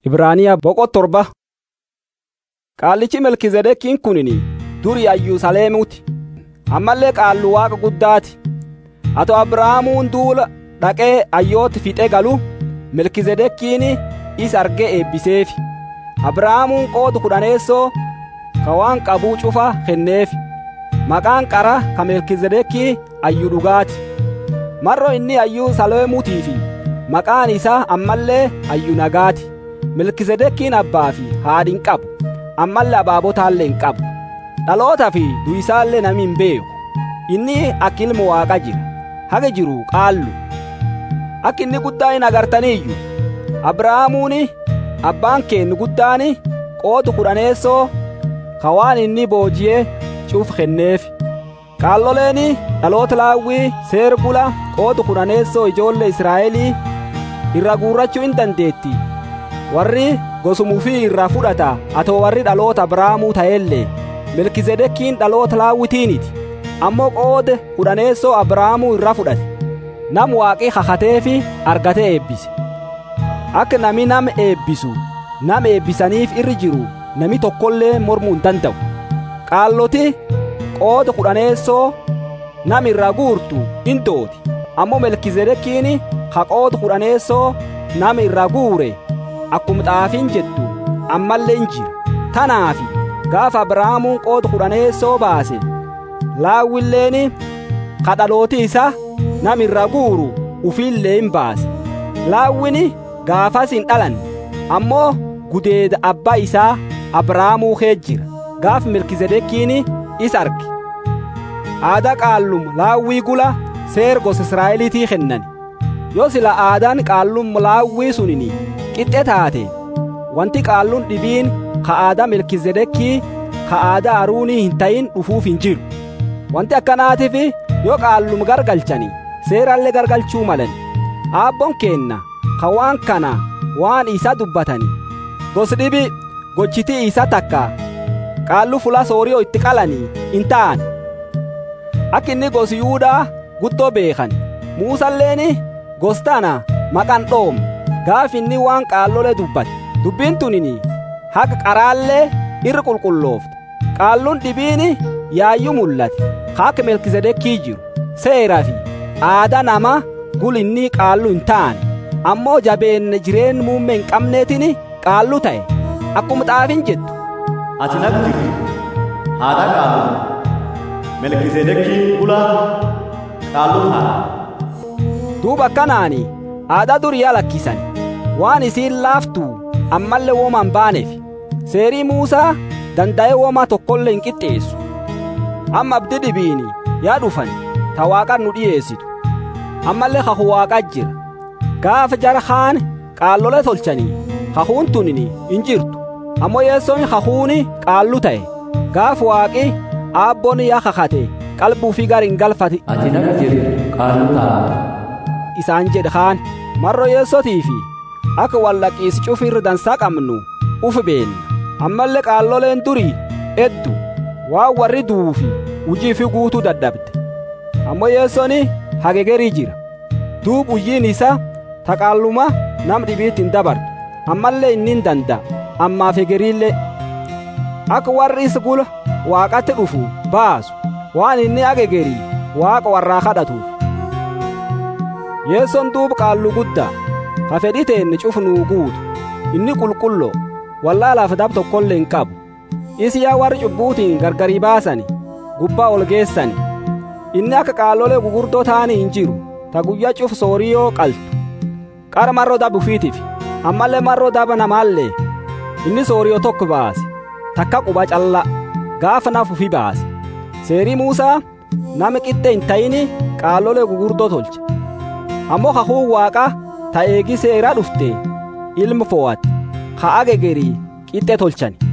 Ibraaniyaa boqot torba. Qaallichi Melkizedeekiin kunini durii Ayyusaleemuuti. Ammallee qaallu Waaqa guddaati. Ato Abrahaamuun duula dhaqee ayyooti fixee galu Melkizedeekiin isa argee eebbiseefi. Abrahaamuun qoodu kudhaneessoo ka waan qabuu cufa kenneefi. Maqaan qara ka Melkizedeekii ayyu dhugaati. Marro inni ayyuu Saleemuutii fi maqaan isaa ammallee ayyu nagaati. Melkizedeekiin abbaa fi haadhin qabu. Ammallee abaabotaallee hin qabu. Dhalootaa fi du'isaallee nami hin beeku. Inni akka ilma waaqa jira. Haga jiru qaallu. Akka inni guddaa hin agartaniiyyu. Abrahaamuun abbaan keennu guddaan qoodu kudhaneessoo ka waan inni booji'ee cuuf kenneefi. Qaalloleen dhaloota laawwii seer bula qoodu kudhaneessoo ijoollee Israa'elii irra guurrachuu hin dandeetti. Warri gosumufii irraa fudhata atoo warri dhaloota Abrahaamuu ta'ellee Melkizedeekiin dhaloota laawwitiiniti. Ammoo qooda kudhaneessoo Abrahaamuu irraa fudhate. Nam waaqii kakatee fi argatee eebbise. Akka nami nama eebbisu nama eebbisaniif irri jiru nami tokkollee mormuu hin danda'u. Qaalloti qooda kudhaneessoo nam irraa guurtu hin dooti. Ammoo Melkizedeekiin ha qooda kudhaneessoo nama irraa guure akkuma xaafiin jettu ammallee hin jira. Tanaafi gaafa Abrahaamuun qooda kudhaneessoo baase laawwilleen ka dhalooti isa nam irraa guuru ufiillee hin baase. Laawwini gaafas hin dhalanne ammoo gudeeda abbaa isaa Abrahaamuu kee jira. Gaaf Melkizedeekiin isa arge. Aadaa qaallum laawwii gula seer gosa Israa'eliitii kennan. Yoo sila aadaan qaallum laawwii sunini qixxe taate wanti qaalluun dhibiin ka aadaa Melkizedeekii ka aadaa Aruunii hin ta'in dhufuuf hin jiru. Wanti akkanaatiif yoo qaallum gargalchani seerallee gargalchuu malan. Aabboon keenna ka waan kana waan isa dubbatani. Gos dhibi gochitii isa takka qaallu fula sooriyoo itti qalanii hin ta'an. Akka inni gos Yuudaa guddoo beekan. Muusalleen gostana maqan dhoom gaaf inni waan qaallole dubbate. Dubbiin tunini haqa qaraallee irra qulqulloofte. Qaalluun dhibiin yaayyuu mul'ate. Haqa Melkizedeekii jiru. Seeraa fi aadaa nama gul inni qaallu hin taane. Ammoo jabeenne jireen muummee hin qabneetiin qaallu ta'e. Akkuma xaafiin jettu. Ati natti haadha qaallu. Melkizedeekii bula qaallu ta'a. Duuba akkanaani aadaa duriyaa lakkisan waan isiin laaftu ammallee wooma hin baaneef seerii Muusaa danda'ee wooma tokkollee hin qixxeessu. Amma abdi dhibiini yaa dhufan ta waaqan nu dhiyeessitu. Ammallee hahu waaqaa jira. Gaafa jara kaan qaallolee tolchanii hahuun tunini hin jirtu. Ammoo yeessoon hahuuni qaallu ta'e. Gaaf waaqi aabboon yaa kakate qalbuu fi gar hin galfate. Ati naga jirtu qaallu ta'a. isaan jedhe kaan marro yeessotii fi akka wallaqiisi cufirra dansaa qabnu uf beenna ammallee qaalloleen durii eddu waan warri duufi hujii fi guutuu dadhabde ammoo yeessoni hagegerii jira duub hujjiin isa taqaalluma nam dhibiitti hin dabartu ammallee inni hin danda'a ammaaf hegeriillee akka warri isa gula waaqatti dhufu baasu waan inni hagegerii waaqa warraa kadhatuuf yeessoon duuba qaallu guddaa ka fedhii teenne cufnuu guutu inni qulqulloo wallaalaaf dab tokkollee hin qabu isi yaa warri cubbuutiin gargarii baasani gubbaa ol geessani inni akka qaallolee gugurdoo ta'anii hin jiru ta guyyaa cuf sooriyoo qaltu qara marroo daba ufiitiif ammallee marroo daba namaallee inni sooriyoo tokko baase takka quba calla gaafa naaf ufi baase seerii muusaa nama qixxe hin ta'ini qaallolee gugurdoo tolche ammoo hahuun waaqa ta eegi seeraa dhufte ilma fo'ate ha agegerii qixxe tolchani